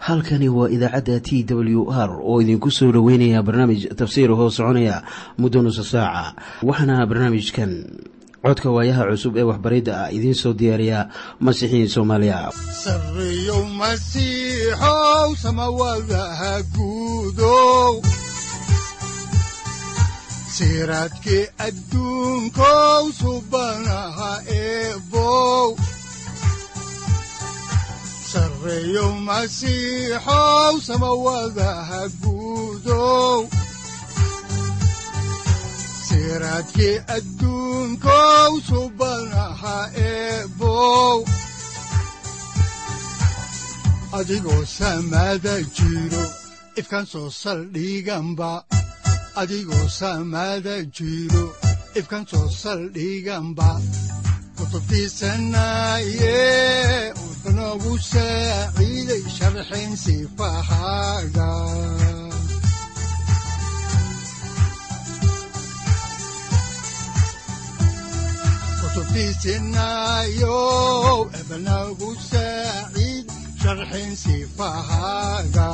halkani waa idaacadda t w r oo idinku soo dhoweynaya barnaamij tafsiir hoo soconaya muddo nusa saaca waxaana barnaamijkan codka waayaha cusub ee waxbaridda ah idiin soo diyaariya masiixiin soomaaliya sareyow masiixow samawadaha guudow siraadkii adduunkow subanaha eebow sareyow masiixow samawadaha guudow siraadkii adduunkow subanaha eebow adigoo samada jiro ifkan soo saldhiganba adigoo samada jiro ifkan soo saldhiganba kutubtiisanaye unogu saaciiday sharxin sifahaaga kutubtiisinayo ebnagu saaciid sharxin sifahaaga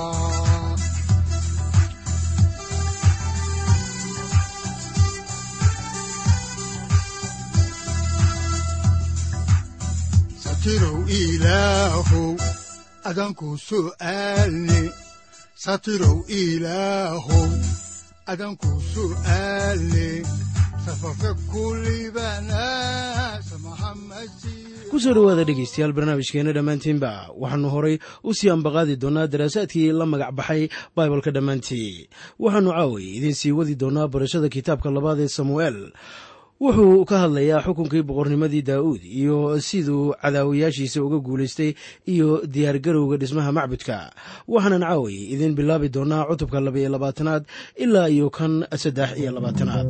satirow ilaahow adanku su'aalne satirow ilaahow adanku su'aalne ku soo dhowaada dhegaystayaal barnaamijkeenna dhammaantiinba waxaannu horay u sii ambaqaadi doonnaa daraasaadkii la magac baxay baibalka dhammaantii waxaannu caaway idiin sii wadi doonnaa barashada kitaabka labaad ee samu'eel wuxuu ka hadlayaa xukunkii boqornimadii daa'uud iyo siduu cadaawayaashiisa uga guulaystay iyo diyaargarowga dhismaha macbudka waxaanan caaway idiin bilaabi doonnaa cutubka labaiyo labaatanaad ilaa iyo kan saddex iyo labaatanaad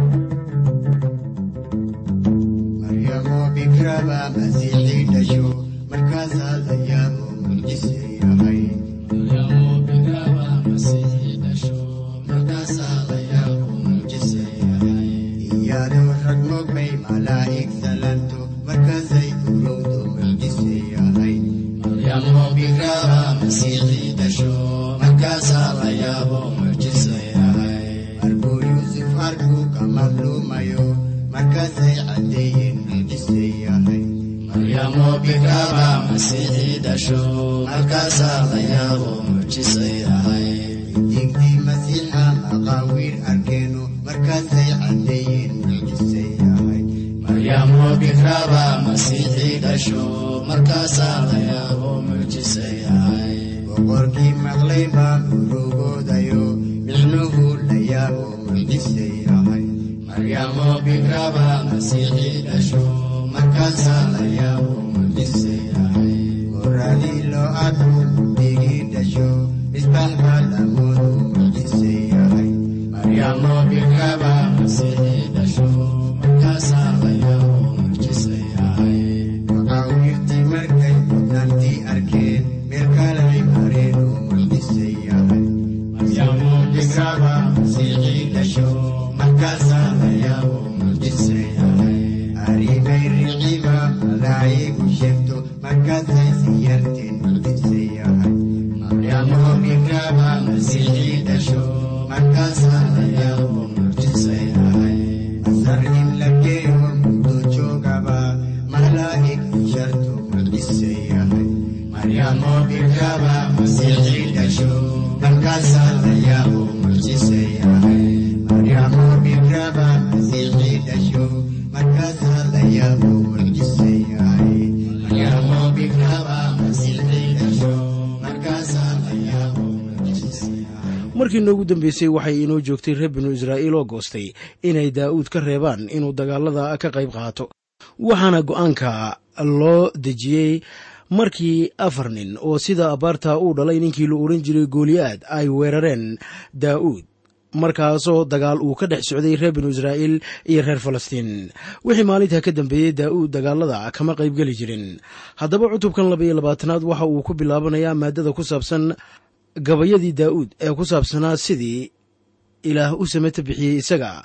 markii noogu dambeysay waxay inoo joogtay reer binu israa'iil oo goostay inay daa'uud ka reebaan inuu dagaalada ka qayb qaato waxaana go'aanka loo dejiyey markii afar nin oo sida abaarta uu dhalay ninkii la odhan jiray gooliyaad ay weerareen daa'uud markaasoo dagaal uu ka dhex socday reer binu israa'iil iyo reer falastiin wixii maalintaa ka dambeeyey daa'uud dagaalada kama qaybgeli jirin haddaba cutubkan labaiyo labaatanaad waxa uu ku bilaabanayaa maadada ku saabsan gabayadii daa'uud ee ku saabsanaa sidii ilaah u samata bixiyey isaga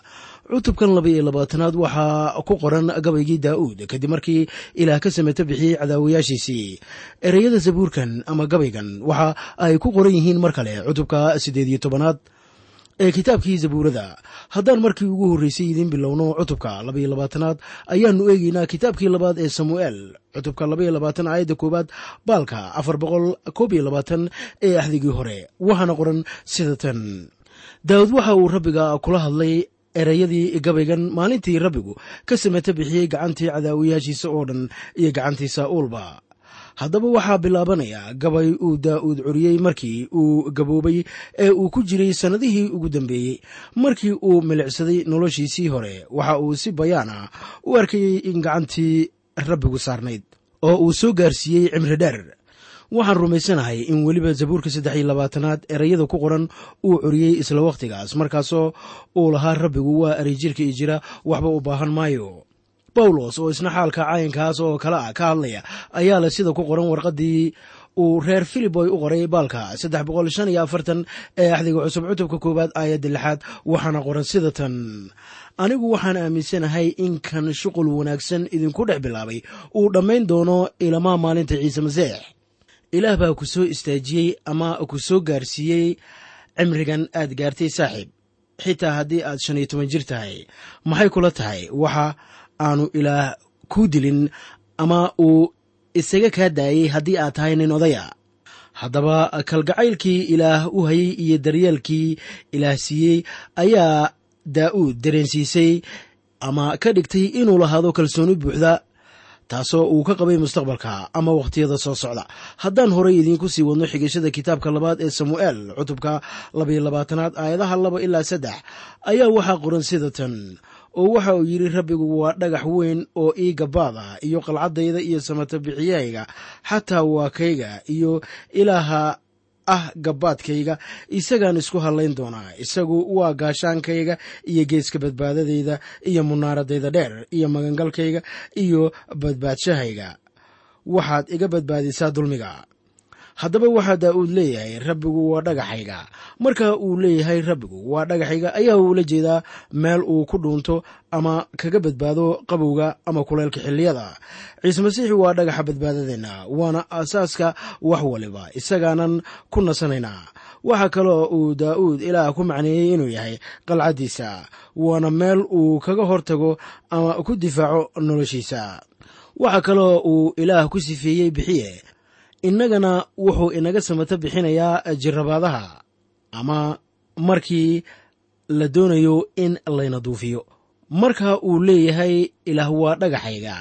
cutubkan laba iyo labaatanaad waxaa ku qoran gabaygii daa'uud kadib markii ilaah ka sameto bixiyey cadaawayaashiisii ereyada zabuurkan ama gabaygan waxa ay ku qoran yihiin mar kale cutubka siddeed iyo tobanaad ee kitaabkii zabuurada haddaan markii ugu horreysay idiin bilowno cutubka labaiyo labaatanaad ayaannu eegeynaa kitaabkii labaad ee samu'eel cutubka labaiyo labaatan aayadda koowaad baalka afar boqol koob iyo labaatan ee axdigii hore waxaana qoran sida tan daawud waxa uu rabbiga kula hadlay ereyadii gabaygan maalintii rabbigu ka sameto bixiyey gacantii cadaawayaashiisa oo dhan iyo gacantii saa'uulba haddaba waxaa bilaabanaya gabay uu daa'uud curiyey markii uu gaboobay ee uu ku jiray sannadihii ugu dambeeyey markii uu milicsaday noloshiisii hore waxa uu si bayaan ah u arkayey in gacantii rabbigu saarnayd oo uu soo gaarsiiyey cimri dheer waxaan rumaysanahay in weliba zabuurka saddex iyo labaatanaad ereyada ku qoran uu curiyey isla wakhtigaas markaasoo uu lahaa rabbigu waa erey jirka i jira waxba u baahan maayo bawlos oo isna xaalka cayankaas oo kale ah ka hadlaya ayaa leh sida ku qoran warqaddii uu reer filiboy u qoray baalka saddex boqol shan iyo afartan ee axdiga cusub cutubka koowaad aayadda lixaad waxaana qoran sida tan anigu waxaan aaminsanahay in kan shuqul wanaagsan idinku dhex bilaabay uu dhammayn doono ilamaa maalinta ciise masiix ilaah baa ku soo istaajiyey ama ku soo gaarsiiyey cimrigan aad gaartay saaxiib xitaa haddii aad shan iyo toban jir tahay maxay kula tahay waxa aanu ilaah kuu dilin ama uu isaga kaa daayey haddii aad tahay nin odaya haddaba kalgacaylkii ilaah u hayey iyo daryeelkii ilaah siiyey ayaa daa'uud dareensiisay ama ka dhigtay inuu lahaado kalsooni buuxda taasoo uu ka qabay mustaqbalka ama wakhtiyada soo socda haddaan horay idiinku sii wadno xigashada kitaabka labaad ee samu'eel cutubka labaiyo labaatanaad aayadaha laba ilaa saddex ayaa waxaa qoran sida tan oo waxa uu yidhi rabbigu waa dhagax weyn oo ii gabaad ah iyo qalcaddayda iyo samata bixiyahayga xataa waa kayga iyo ilaaha ah gabaadkayga isagaan isku hadlayn doonaa isagu waa gaashaankayga iyo geeska badbaadadayda iyo munaaradayda dheer iyo magangalkayga iyo badbaadshahayga waxaad iga badbaadisaa dulmiga haddaba waxaa daa'uud leeyahay rabbigu waa dhagaxayga marka uu leeyahay rabbigu waa dhagaxayga ayaa uula jeedaa meel uu ku dhuunto ama kaga badbaado qabowga ama kuleylka xilliyada ciise masiixi waa dhagaxa badbaadadeenna waana aasaaska wax waliba isagaanan ku nasanaynaa waxaa kaloo uu daa'uud ilaah ku macneeyey inuu yahay qalcaddiisa waana meel uu kaga hortago ama ku difaaco noloshiisa waxaa kaloo uu ilaah ku sifeeyey bixiye innagana wuxuu inaga samato bixinayaa jirabaadaha ama markii la doonayo in layna duufiyo marka uu leeyahay ilaah waa dhagaxayga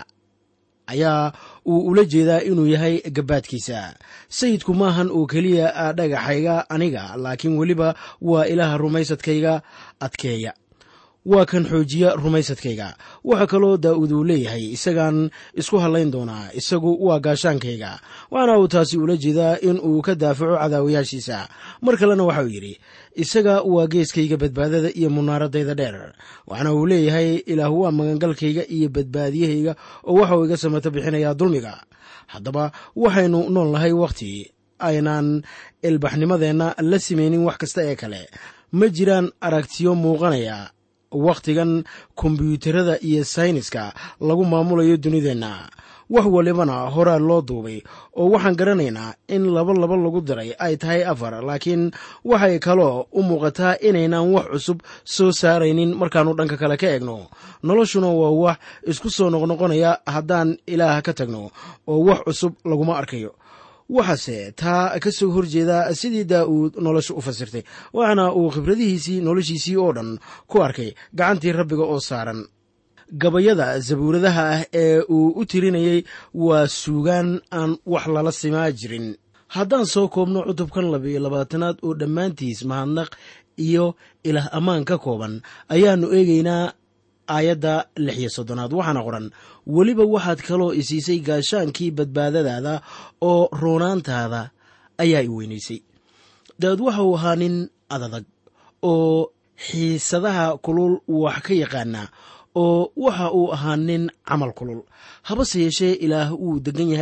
ayaa uu ula jeedaa inuu yahay gabaadkiisa sayidku maahan oo keliya dhagaxayga aniga laakiin weliba waa ilaaha rumaysadkayga adkeeya waa kan xoojiya rumaysadkayga waxaa kaloo daa'uud uu leeyahay isagaan isku hadlayn doonaa isagu waa gaashaankayga waxaana uu taasi ula jeedaa in uu ka daafaco cadaawayaashiisa mar kalena waxauu yidhi isaga waa geeskayga badbaadada iyo munaaradayda dheer waxaana uu leeyahay ilaah waa magangalkayga iyo badbaadiyahayga oo waxauu iga samato bixinayaa dulmiga haddaba waxaynu nool nahay wakhti aynaan ilbaxnimadeenna la samaynin wax kasta ee kale ma jiraan aragtiyo muuqanaya wakhtigan kombyuutarada iyo sayniska lagu maamulayo dunideenna wax walibana horaa loo duubay oo waxaan garanaynaa in laba laba lagu diray ay tahay afar laakiin waxay kaloo u muuqataa inaynan wax cusub soo saaraynin markaannu dhanka kale ka egno noloshuna waa wax isku soo noqnoqonaya haddaan ilaah ka tagno oo wax cusub laguma arkayo waxaase taa ka soo horjeeda sidii daa'uud nolosha u fasirtay waxaana uu khibradihiisii noloshiisii oo dhan ku arkay gacantii rabbiga oo saaran gabayada zabuuradaha ah ee uu u tirinayey waa suugaan aan wax lala simaa jirin haddaan soo koobno cutubkan labiyo labaatanaad oo dhammaantiis mahadnaq iyo ilaah ammaan ka kooban ayaannu eegaynaa aayadda lix iyo soddonaad waxaana qoran weliba waxaad kaloo isiisay gaashaankii badbaadadaada oo roonaantaada ayaa i weynaysay daad waxa uu ahaa nin adadag oo xiisadaha kulul wax ka yaqaana oo waxa uu ahaa nin camal kulul habase yeeshee ilaah wuu degan yahay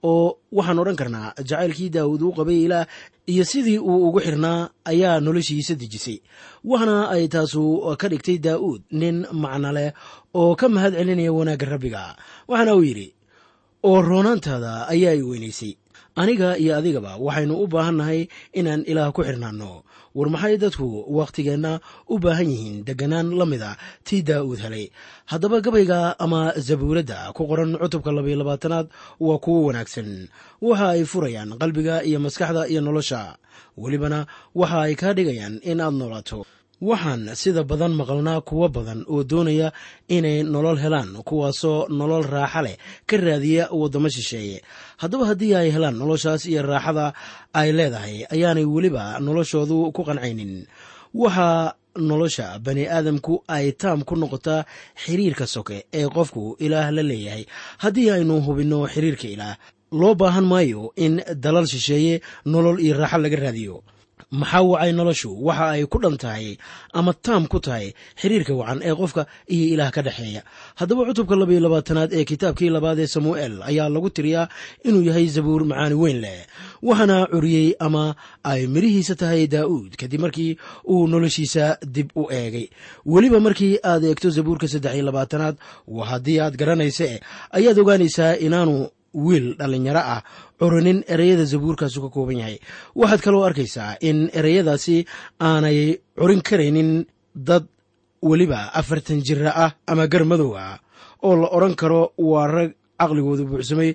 oo waxaan odhan karnaa jacaylkii daawuud uu qabay ilaah iyo sidii uu ugu xirnaa ayaa noloshiisa dejisay waxna ay taasu ka dhigtay daa'uud nin macno leh oo ka mahad celinaya wanaagga rabbiga waxaana uu yidhi oo roonaantaada ayaa i weynaysay aniga iyo adigaba waxaynu u baahannahay inaan ilaah ku xirnaanno war maxay dadku wakhtigeenna u baahan yihiin deganaan la mida tii daa'uud helay haddaba gabayga ama zabuuradda ku qoran cutubka labaiyo labaatanaad waa kuwo wanaagsan waxa ay furayaan qalbiga iyo maskaxda iyo nolosha welibana waxa ay kaa dhigayaan in aad noolaato waxaan sida badan maqalnaa kuwo badan oo doonaya inay nolol helaan kuwaasoo nolol raaxa leh ka raadiya waddamo shisheeye haddaba haddii ay helaan noloshaas iyo raaxada ay leedahay ayaanay weliba noloshoodu ku qancaynin waxaa nolosha bani aadamku ay taam ku noqotaa xiriirka soke ee qofku ilaah la leeyahay haddii aynu hubinno xiriirka ilaah loo baahan maayo in dalal shisheeye nolol iyo raaxo laga raadiyo maxaa wacay noloshu waxa ay ku dhan tahay ama taam ku tahay xiriirka wacan ee qofka iyo ilaah ka dhexeeya haddaba cutubka labaiyo labaatanaad ee kitaabkii labaad ee samuu'el ayaa lagu tiriyaa inuu yahay zabuur macaani weyn leh waxaana curiyey ama ay midhihiisa tahay daa'uud kadib markii uu noloshiisa dib u eegay weliba markii aad eegto zabuurka saddex iyo labaatanaad waa haddii aad garanaysa ayaad ogaanaysaa inaanu wiil dhallinyaro ah curanin ereyada zabuurkaasu ka kooban yahay waxaad kaloo arkaysaa in ereyadaasi aanay curin karaynin dad weliba afartan jira ah ama gar madow ah oo la odhan karo waa rag caqligoodu buuxsamay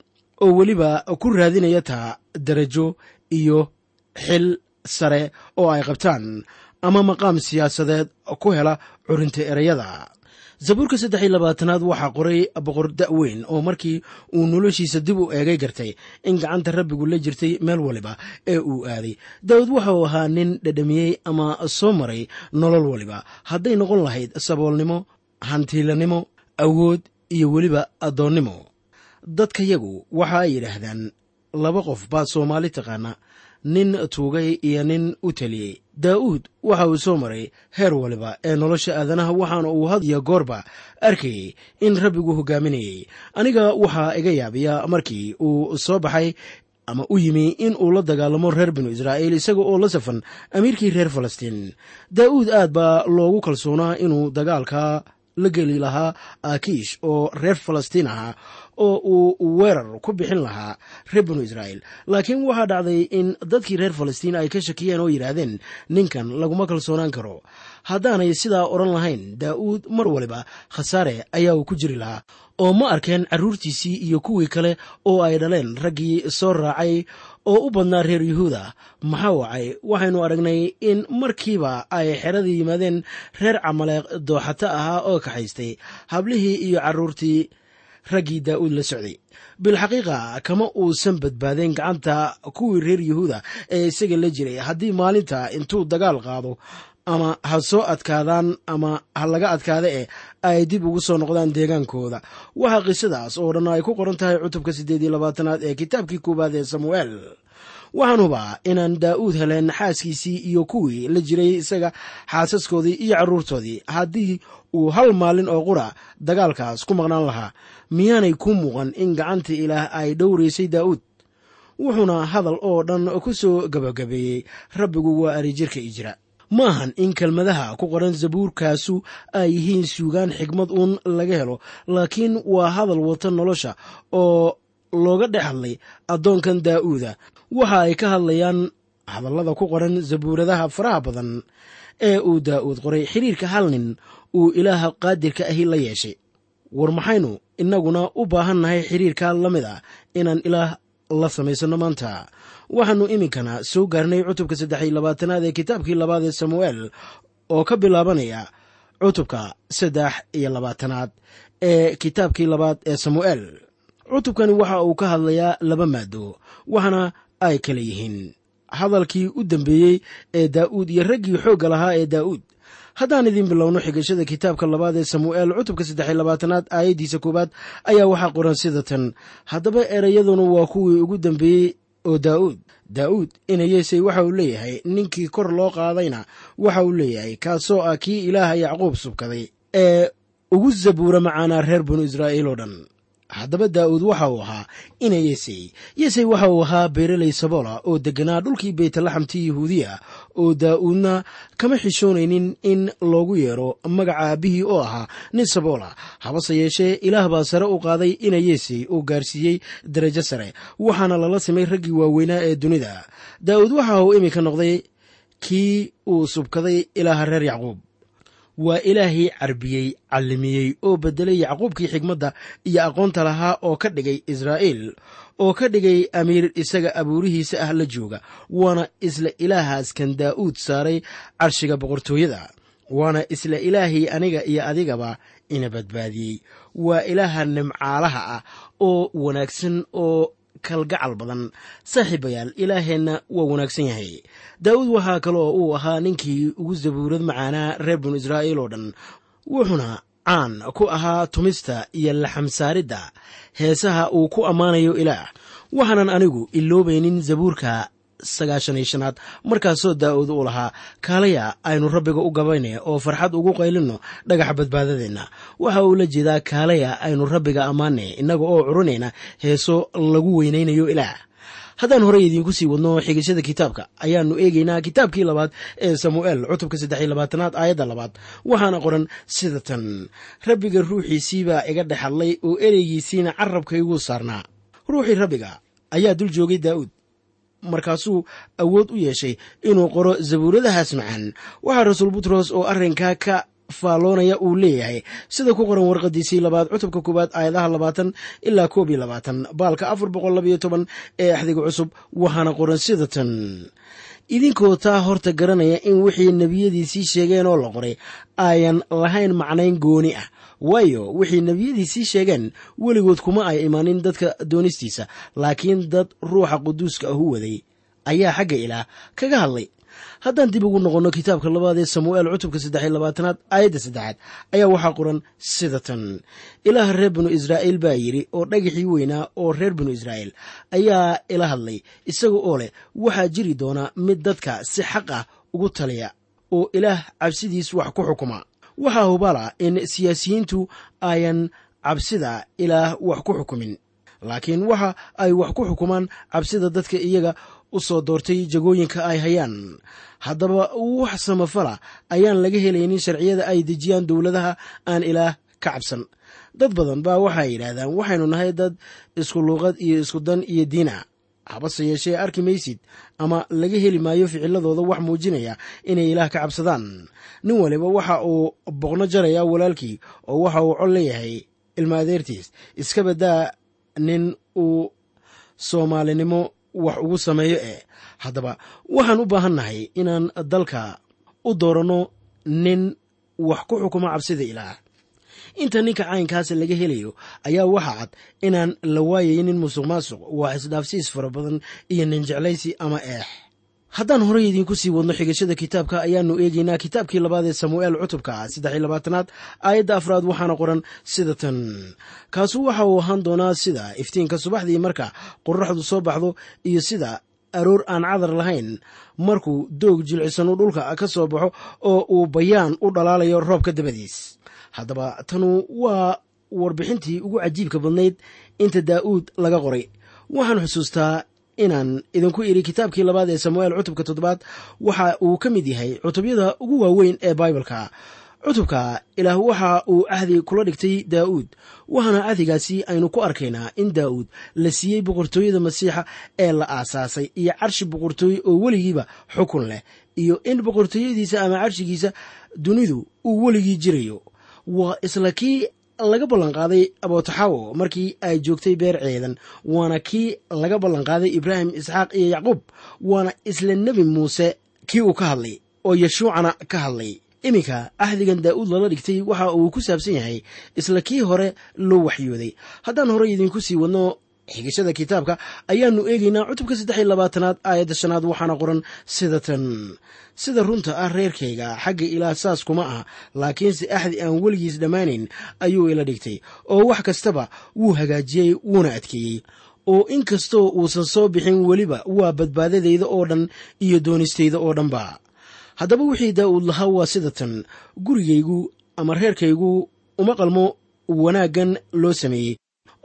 oo weliba ku raadinaya taa darajo iyo xil sare oo ay qabtaan ama maqaam siyaasadeed ku hela curinta ereyada zabuurka saddex iyo labaatanaad waxaa qoray boqor da'weyn oo markii uu noloshiisa dib u eegay gartay in gacanta rabbigu la jirtay meel waliba ee uu aaday daawud waxauu ahaa nin dhadhamiyey ama soo maray nolol waliba hadday noqon lahayd saboolnimo hantiilanimo awood iyo weliba addoonnimo dadkayagu waxa ay yidhaahdaan laba qof baa soomaali taqaana nin tuugay iyo nin u teliyey daa'uud waxa uu soo maray heer waliba ee nolosha aadanaha waxaana uu had iyo goorba arkayey in rabbigu hogaaminayey aniga waxaa iga yaabiya markii uu soo baxay ama u yimi in uu la dagaalamo reer binu israa'iil isaga oo la safan amiirkii reer falastiin daa'uud aad baa loogu kalsoonaa inuu dagaalka la geli lahaa akiish oo reer falastiin ahaa oo uu weerar ku bixin lahaa reer binu israa'iil laakiin waxaa dhacday in dadkii reer falastiin ay ka shakiyeen oo yidhaahdeen ninkan laguma kalsoonaan karo haddaanay sidaa odhan lahayn daa'uud mar waliba khasaare ayaa uu ku jiri lahaa oo ma arkeen carruurtiisii iyo kuwii kale oo ay dhaleen raggii soo raacay oo u badnaa reer yuhuuda maxaa wacay waxaynu aragnay in markiiba ay xeradii yimaadeen reer camaleeq dooxato ahaa oo kaxaystay hablihii iyo carruurtii raggii daa'uud la socday bilxaqiiqa kama uusan badbaadeen gacanta kuwii reer yuhuuda ee isaga la jiray haddii maalinta intuu dagaal qaado ama ha soo adkaadaan ama ha laga adkaada eh ay dib ugu soo noqdaan deegaankooda waxaa qisadaas oo dhan ay ku qoran tahay cutubka siddeed iyo labaatanaad ee kitaabkii koowaad ee samuu'eel waxaan hubaa inaan daa'uud heleen xaaskiisii iyo kuwii la jiray isaga xaasaskoodii iyo carruurtoodii haddii uu hal maalin oo qura dagaalkaas ku maqnaan lahaa miyaanay ku muuqan in gacanta ilaah ay dhowraysay daa'uud wuxuuna hadal oo dhan ku soo gabagabeeyey rabbigu waa arijirka ijra ma ahan in kelmadaha ku qoran zabuurkaasu ay yihiin suugaan xigmad uun laga helo laakiin waa hadal wata nolosha oo looga dhex hadlay addoonkan daa'uuda waxa ay ka hadlayaan hadallada ku qoran zabuuradaha faraha badan ee uu daa'uud qoray xiriirka hal nin uu ilaaha qaadirka ahi la yeeshay war maxaynu innaguna u baahannahay xiriirka la mid ah inaan ilaah la samaysanno maanta waxaannu iminkana soo gaarnay cutubka saddex iyo labaatanaad ee kitaabkii labaad ee samuu'eel oo ka bilaabanaya cutubka saddex iyo labaatanaad ee kitaabkii labaad ee samuu'eel cutubkani waxa uu ka hadlayaa laba maado waxaana ay kala yihiin hadalkii u dambeeyey ee daa'uud iyo raggii xoogga lahaa ee daa'uud haddaan idiin bilowno xigashada kitaabka labaad ee samuu'eel cutubka saddex iyo labaatanaad aayaddiisa koowaad ayaa waxaa qoran sida tan haddaba ereyaduna waa kuwii ugu dambeeyey oo daa'uud daa'uud inayeesey waxa uu leeyahay ninkii kor loo qaadayna waxa uu leeyahay kaasoo ah kii ilaaha yacquub subkaday ee ugu zabuura macaanaa reer binu israa'iil oo dhan haddaba daa'uud waxa uu ahaa ina yesey yesey waxa uu ahaa beereley sabola oo degganaa dhulkii beytlaxamti yahuudiya oo daa'uudna kama xishoonaynin in loogu yeero magaca aabbihii oo ahaa nin sabola habase yeeshee ilaah baa sare u qaaday ina yesey oo gaarsiiyey darajo sare waxaana lala simay raggii waaweynaa ee dunida daa'uud waxa uu iminka noqday kii uu subkaday ilaaha reer yacquub waa ilaahii carbiyey callimiyey oo beddelay yacquubkii xigmadda iyo aqoonta lahaa oo ka dhigay israa'iil oo ka dhigay amiir isaga abuurihiisa ah la jooga waana isla ilaahaas kan daa'uud saaray carshiga boqortooyada waana isla ilaahii aniga iyo adigaba ina badbaadiyey waa ilaaha nimcaalaha ah oo wanaagsan oo kalgacal badan saaxiibayaal ilaaheenna waa wanaagsan yahay daa'uud waxaa kaloo uu ahaa ninkii ugu sabuurad macaanaa reer binu israa'iil oo dhan wuxuuna caan ku ahaa tumista iyo laxamsaaridda heesaha uu ku ammaanayo ilaah waxaanan anigu iloobaynin zabuurka sagaashan iyo shanaad markaasoo daa'uud uu lahaa kaalaya aynu rabbiga u gabayna oo farxad ugu qaylinno dhagaxa badbaadadeenna waxa uu la jeedaa kaalaya aynu rabbiga ammaanay innaga oo curinayna heeso lagu weynaynayo ilaah haddaan horey idiinku sii wadno xigashada kitaabka ayaannu eegaynaa kitaabkii labaad ee samu'eel cutubka saddex iyo labaatanaad aayadda labaad waxaana qoran sida tan rabbiga ruuxiisiibaa iga dhex hadlay oo ereygiisiina carabkayguu saarnaa ruuxii rabbiga ayaa dul joogay daa'uud markaasuu awood u yeeshay inuu qoro zabuuradahaas macaan waxaa rasuul butros oo arrinkaa ka faalloonaya uu leeyahay sida ku qoran warqadiisii labaad cutubka koowaad aayadaha labaatan ilaa koob iyo labaatan baalka afar boqol labayo toban ee axdiga cusub waxaana qoran sida tan idinkoo taa horta garanaya in wixii nebiyadiisii sheegeen oo la qoray ayan lahayn macnayn gooni ah waayo wixii nebiyadiisii sheegeen weligood kuma ay imaanin dadka doonistiisa laakiin dad ruuxa quduuska ahu waday ayaa xagga ilaah kaga hadlay haddaan dib ugu noqonno kitaabka labaad ee samu'eel cutubka saddex iyo labaatanaad aayadda saddexaad ayaa waxaa qoran sida tan ilaah reer binu israa'iil baa yidhi oo dhagaxii weynaa oo reer binu israa'iil ayaa ila hadlay isaga oo leh waxaa jiri doona mid dadka si xaq ah ugu taliya oo ilaah cabsidiis wax ku xukuma waxaa hubala in siyaasiyiintu ayan cabsida ilaah wax ku xukumin laakiin waxa ay wax ku xukumaan cabsida dadka iyaga u soo doortay jagooyinka ay hayaan haddaba wax samafala ayaan laga helaynin sharciyada ay dejiyaan dowladaha aan ilaah ka cabsan dad badan baa waxay yidhaahdaan waxaynu nahay dad isku luuqad iyo isku dan iyo diin ah habase yeeshee arki maysid ama laga heli maayo ficiladooda wax muujinaya inay ilaah ka cabsadaan nin waliba waxa uu boqno jaraya walaalkii oo waxa uu col leeyahay ilma adeertiis iska badaa nin uu soomaalinimo wax ugu sameeyo eh haddaba waxaan u baahannahay inaan dalka u dooranno nin wax ku xukumo cabsida ilaah inta ninka caynkaas laga helayo ayaa waxa cad inaan la waayaynin musuq maasuq waa isdhaafsiis fara badan iyo nin jeclaysi ama eex haddaan horey idiinku sii wadno xigashada kitaabka ayaannu eegaynaa kitaabkii labaad ee samu'eel cutubka saddex iyo labaatanaad aayadda afraad waxaana qoran sida tan kaasu waxa uu ahaan doonaa sida iftiinka subaxdii marka qorraxdu soo baxdo iyo sida aroor aan cadar lahayn markuu doog jilcisan uu dhulka ka soo baxo oo uu bayaan u dhalaalayo roobka dabadiis haddaba tanu waa warbixintii ugu cajiibka badnayd inta daa'uud laga qoray waxaan xusuustaa inaan idinku idhi kitaabkii labaad ee samu'eel cutubka toddobaad waxa uu ka mid yahay cutubyada ugu waaweyn ee baibalka cutubka ilaah waxa uu cahdi kula dhigtay daa'uud waxaana cahdigaasi aynu ku arkaynaa in daa'uud la siiyey boqortooyada masiixa ee la aasaasay iyo carshi boqortooye oo weligiiba xukun leh iyo in boqortooyadiisa ama carshigiisa dunidu uu weligii jirayo waa isla kii laga ballanqaaday abootaxawo markii ay joogtay beer ceedan waana kii laga ballanqaaday ibraahim isxaaq iyo yacquub waana isla nebi muuse kii uu ka hadlay oo yeshuucana ka hadlay iminka ahdigan daa'uud lala dhigtay waxa uu ku saabsan yahay isla kii hore loo waxyooday haddaan horey idinku sii wadno xigashada kitaabka ayaannu eegaynaa cutubka saddex iyo labaatanaad aayadda shanaad waxaana qoran sida tan sida runta ah reerkayga xagga ilaah saas kuma ah laakiinse axdi aan weligiis dhammaanayn ayuu ila dhigtay oo wax kastaba wuu hagaajiyey wuuna adkeeyey oo in kastoo uusan soo bixin weliba waa badbaadadayda oo dhan iyo doonistayda oo dhanba haddaba wixii daa'uud lahaa waa sida tan gurigaygu ama reerkaygu uma qalmo wanaaggan loo sameeyey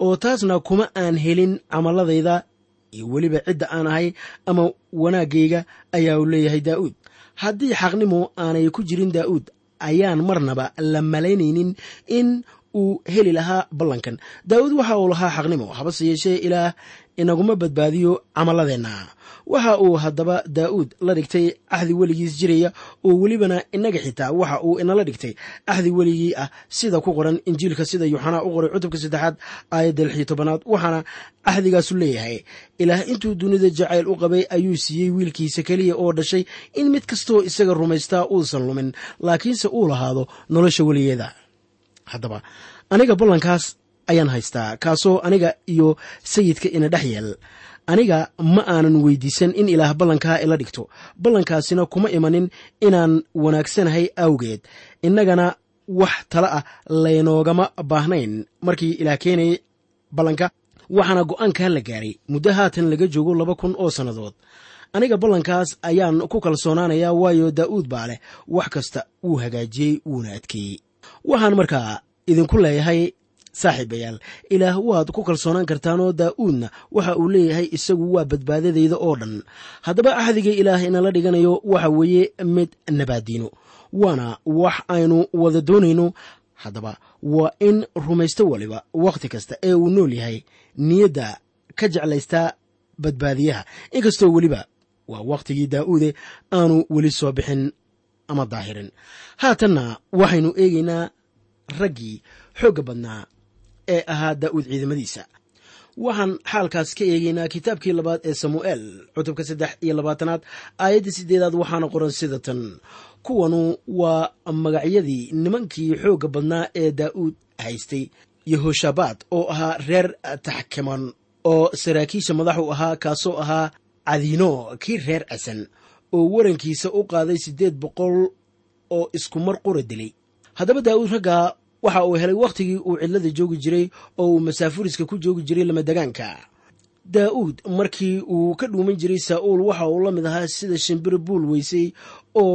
oo taasna kuma aan helin camaladayda iyo weliba cidda aan ahay ama wanaaggayga ayaa uu leeyahay daa'uud haddii xaqnimo aanay ku jirin daa'uud ayaan marnaba la malaynaynin in uu heli lahaa ballankan daa'uud waxa uu lahaa xaqnimo habase yeeshee ilaah inaguma badbaadiyo camaladeenna waxa uu haddaba daa'uud la dhigtay axdi weligiis jiraya oo welibana inaga xitaa waxa uu inala dhigtay axdi weligii ah sida ku qoran injiilka sida yuuxanaa u qoray cutubka saddexaad aayadda lix iyo tobanaad waxaana axdigaasu leeyahay ilaah intuu dunida jacayl u qabay ayuu siiyey wiilkiisa keliya oo dhashay in mid kastoo isaga rumaystaa uusan lumin laakiinse uu lahaado nolosha weligeeda haddaba aniga ballankaas ayaan haystaa kaasoo aniga iyo sayidka ina dhex yeel aniga ma aanan weydiisan in ilaah ballankaa ila dhigto ballankaasina kuma imanin inaan wanaagsanahay awgeed innagana wax tala ah laynoogama baahnayn markii ilaah keenayay ballanka waxaana go'aankan la gaaray muddo haatan laga joogo laba kun oo sannadood aniga ballankaas ayaan ku kalsoonaanayaa waayo daa'uud baa leh wax kasta wuu hagaajiyey wuuna adkeeyey waxaan markaa idinku leeyahay saaxiibayaal ilaah waad ku kalsoonaan kartaanoo daa'uudna waxa uu leeyahay isagu waa badbaadadayda oo dhan haddaba axdiga ilaah inala dhiganayo waxa weeye mid nabaaddiino waana wax aynu wada doonayno haddaba waa in rumaysto waliba wakhti kasta ee uu nool yahay niyadda ka jeclaystaa badbaadiyaha inkastoo weliba waa wakhtigii daa'uude aanu weli soo bixin ama daahirin haatanna waxaynu eegaynaa raggii xoogga badnaa ee ahaa daa'uud ciidamadiisa waxaan xaalkaas ka eegaynaa kitaabkii labaad ee samu'eel cutubka saddex iyo labaatanaad aayadda siddeedaad waxaana qoran sida tan kuwanu waa magacyadii nimankii xoogga badnaa ee daa'uud haystay yehoshabaad oo ahaa reer taxkiman oo saraakiisha madaxu ahaa kaasoo ahaa cadiino kii reer casan oo warankiisa u qaaday siddeed boqol oo isku mar qura dilay haddaba daa'uud raggaa waxa uu helay wakhtigii uu cidlada joogi jiray oo uu masaafuriska ku joogi jiray lamadegaanka daa'uud markii uu ka dhuuman jiray saa'uul waxa uu la mid ahaa sida shimbiro buul weysay oo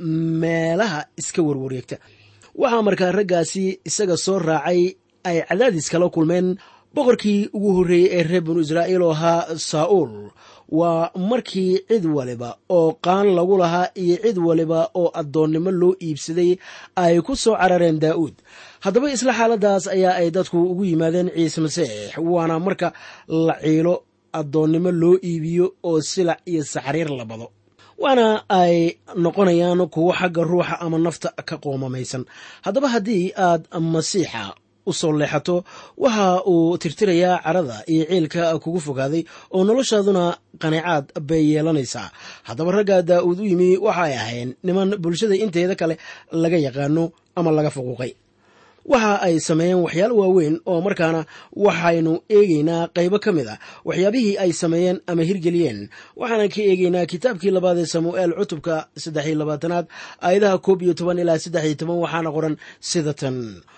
meelaha iska warwareegta waxaa markaa raggaasi isaga soo raacay ay cadaadis kala kulmeen boqorkii ugu horreeyey ee reer binu israa'iil oo ahaa saa'uul waa markii cid waliba oo qaan lagu lahaa iyo cid waliba oo addoonnimo loo iibsaday ay ku soo carareen daa'uud haddaba isla xaaladaas ayaa ay dadku ugu yimaadeen ciise masiix waana marka la ciilo addoonnimo loo iibiyo oo silac iyo saxriir la bado waana ay noqonayaan kuwo xagga ruuxa ama nafta ka qoomamaysan haddaba haddii aad masiixa u soo leexato waxa uu tirtirayaa carada iyo ciilka kugu fogaaday oo noloshaaduna qanacaad bay yeelanaysaa haddaba ragga daa'uud u yimi waxa ay ahayn niman bulshada inteeda kale laga yaqaano ama laga fuquuqay waxa ay sameeyeen waxyaalo waaweyn oo markaana waxaynu eegaynaa qaybo ka mid ah waxyaabihii ay sameeyeen ama hirgeliyeen waxaanan ka eegaynaa kitaabkii labaad ee samu'eel cutubka saddex iyo labaatanaad aayadaha koob iyo toban ilaa saddex iyo toban waxaana qoran sida tan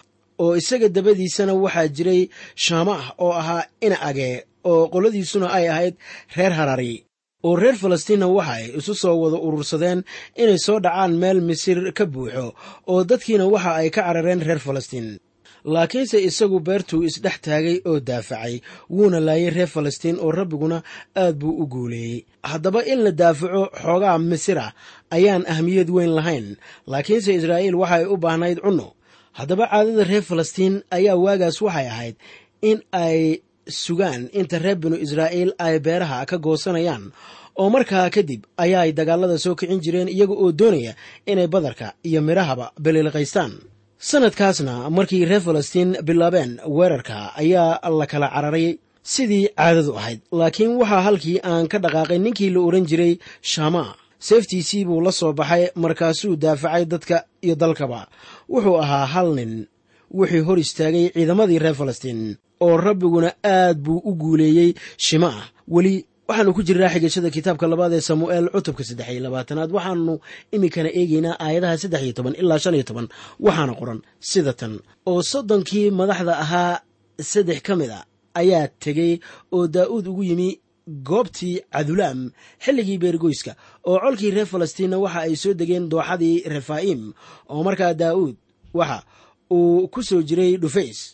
oo isaga dabadiisana waxaa jiray shaamaah oo ahaa ina age oo qoladiisuna ay ahayd reer harari oo reer falastiinna waxaay isu soo wada urursadeen inay soo dhacaan meel misir ka buuxo oo dadkiina waxa ay ka carareen reer falastiin laakiinse isagu beertuu isdhex taagay oo daafacay wuuna laayay reer falastiin oo rabbiguna aad buu u guuleeyey haddaba in la daafaco xoogaa misira ayaan ahmiyad weyn lahayn laakiinse israa'iil waxay u baahnayd cunno haddaba caadada reer falastiin ayaa waagaas waxay ahayd in ay sugaan inta reer binu israa'iil ay beeraha ka goosanayaan oo markaa kadib ayaay dagaalada soo kicin jireen iyaga oo doonaya inay badarka iyo midhahaba beliliqaystaan sannadkaasna markii reer falastiin bilaabeen weerarka ayaa la kala cararay sidii caadadu ahayd laakiin waxaa halkii aan ka dhaqaaqay ninkii la odhan jiray shama seeftiisii buu la soo baxay markaasuu daafacay dadka iyo dalkaba wuxuu ahaa hal nin wuxuu hor istaagay ciidamadii reer falastiin oo rabbiguna aad buu u guuleeyey shimaah weli waxaannu ku jirnaa xigashada kitaabka labaad ee samu'eel cutubka saddex iyo labaatanaad waxaannu iminkana eegaynaa aayadaha saddex iyo toban ilaa shan iyo toban waxaana qoran sida tan oo soddonkii madaxda ahaa saddex ka mid a ayaa tegey oo daa'uud ugu yimi goobtii cadulaam xilligii beergoyska oo colkii reer falastiinna waxa ay soo degeen dooxadii refaa'im oo markaa daa'uud waxa uu ku soo jiray dhufays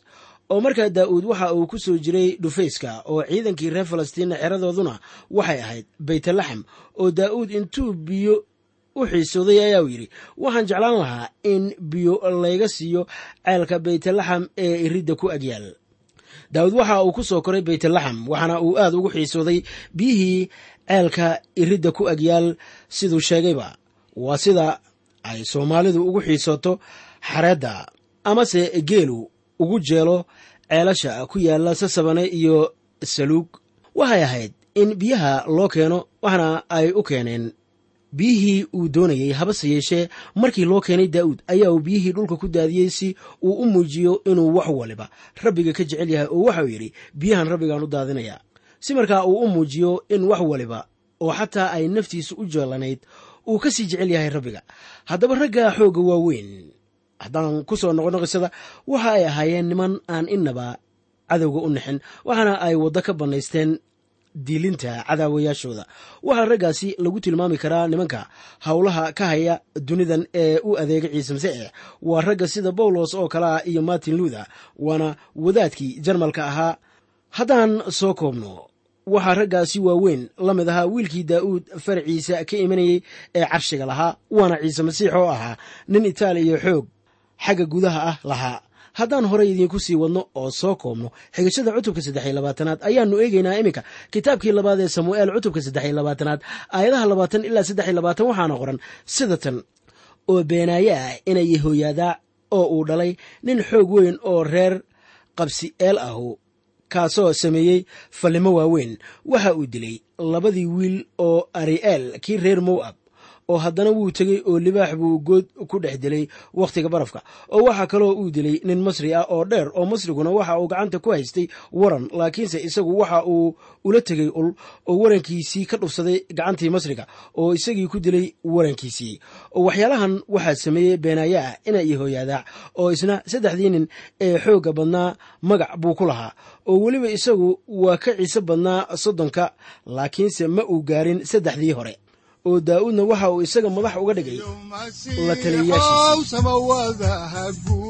oo markaa daa'uud waxa uu ku soo jiray dhufayska oo ciidankii reer falastiinna xeradooduna waxay ahayd baytlaxam oo daa'uud intuu biyo u xiisooday ayaa uu yidhi waxaan jeclaan lahaa in biyo layga siiyo ceelka baytlaxam ee iridda ku agyaal daawud waxa uu ku soo koray baytlaxam waxaana uu aad ugu xiisooday biyihii ceelka iridda ku agyaal siduu sheegayba waa sida ay soomaalidu ugu xiisooto xareedda amase geelu ugu jeelo ceelasha ku yaalla sasabane iyo saluug waxay ahayd in biyaha loo keeno waxna ay u keeneen biyihii uu doonayey habase yeeshee markii loo keenay daa'uud ayaa uu biyihii dhulka ku daadiyey si uu u muujiyo inuu wax waliba rabbiga ka jecel yahay oo waxauu yidhi biyahan rabbigaan u daadinayaa si markaa uu u muujiyo in wax waliba oo xataa ay naftiisu u jeelanayd uu ka sii jecel yahay rabbiga haddaba ragga xoogga waaweyn haddaan ku soo noqono qisada waxa ay ahaayeen niman aan innaba cadowga u nixin waxaana ay waddo ka bannaysteen diilinta cadaawayaashooda waxaa raggaasi lagu tilmaami karaa nimanka howlaha ka haya dunidan ee u adeega ciise masiix waa ragga sida bawlos oo kale ah iyo martin luther waana wadaadkii jarmalka ahaa haddaan soo koobno waxaa raggaasi waaweyn la mid ahaa wiilkii daa'uud faraciisa ka imanayey ee carshiga lahaa waana ciise masiix oo ahaa nin itaaliya xoog xagga gudaha ah lahaa haddaan horey idiinku sii wadno oo soo koobno xigashada cutubka saddexiy labaatanaad ayaannu eegaynaa iminka kitaabkii labaad ee samu'eel cutubka saddexiy labaatanaad aayadaha labaatan ilaa saddexiy labaatan waxaana qoran sida tan oo beenaaye ah inay yehooyaadaa oo uu dhalay nin xoog weyn oo reer qabsi eel ahu kaasoo sameeyey fallimo waaweyn waxa uu dilay labadii wiil oo ari'eel kii reer mowab oo haddana wuu tegey oo libaax buu good ku dhex dilay wakhtiga barafka oo waxaa kaloo uu dilay nin masri ah oo dheer oo masriguna waxa uu gacanta ku haystay waran laakiinse isagu waxa uu ula tegey ul oo warankiisii ka dhufsaday gacantii masriga oo isagii ku dilay warankiisii oo waxyaalahan waxaa sameeyey beenaaye ah ina yehooyaadaac oo isna saddexdii nin ee xoogga badnaa magac buu ku lahaa oo weliba isagu waa ka ciise badnaa soddonka laakiinse ma uu gaarin saddexdii hore oo daa'uudna waxa uu isaga madax uga dhigay la taliyayaashiisii samawadaha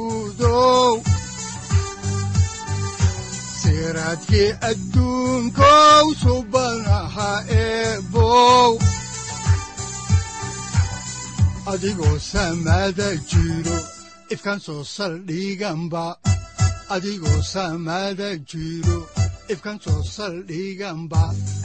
guudow siraadkii adduunkow subanaha eebow adigoo samada jiro ifkan soo saldhiganba adigoo samada jiro ifkan soo saldhiganba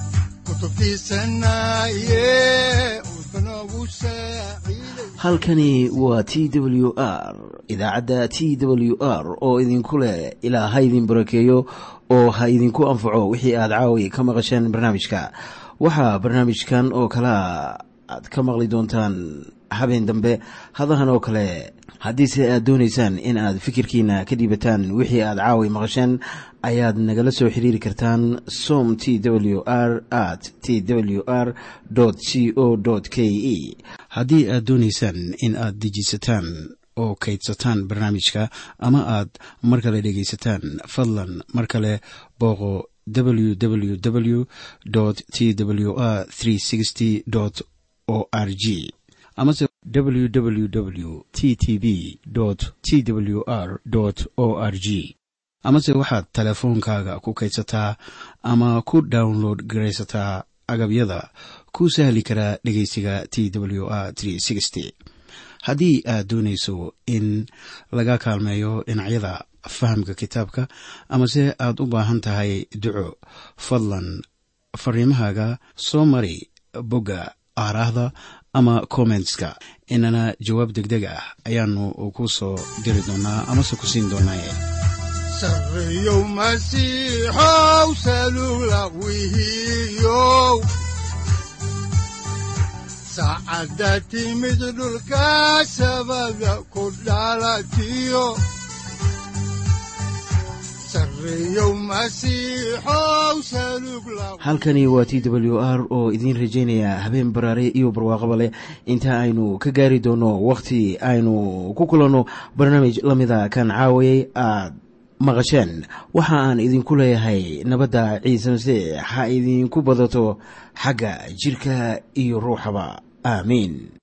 halkani waa t w r idaacadda t w r oo idinku leh ilaa ha idin barakeeyo oo ha idinku anfaco wixii aad caawi ka maqasheen barnaamijka waxaa barnaamijkan oo kalea aad ka maqli doontaan habeen dambe hadahan oo kale haddiise aad doonaysaan in aad fikirkiina ka dhiibataan wixii aad caawi maqasheen ayaad nagala soo xiriiri kartaan som t w r at t w r c o k e haddii aad doonaysaan in aad dejiisataan oo kaydsataan barnaamijka ama aad mar kale dhegaysataan fadlan mar kale booqo www t w r o r g amase www t t b t w r o r g amase waxaad teleefoonkaaga ku kaydsataa ama ku download garaysataa agabyada ku sahli karaa dhegeysiga t w r haddii aad doonayso in laga kaalmeeyo dhinacyada fahamka kitaabka amase aad u baahan tahay duco fadlan fariimahaaga soo mari bogga aaraahda ama kommentska inana jawaab degdeg ah ayaanu ku soo diri doonaa amase ku siin doonaaye sareyow masiixow salula wihiyow saacadda timid dhulka sabada ku dhalatiyo halkani waa t w r oo idiin rajaynaya habeen baraare iyo barwaaqaba leh inta aynu ka gaari doono wakhti aynu ku kulanno barnaamij la mida kan caawayay aad maqasheen waxa aan idinku leeyahay nabadda ciise masiix ha idinku badato xagga jidhka iyo ruuxaba aamiin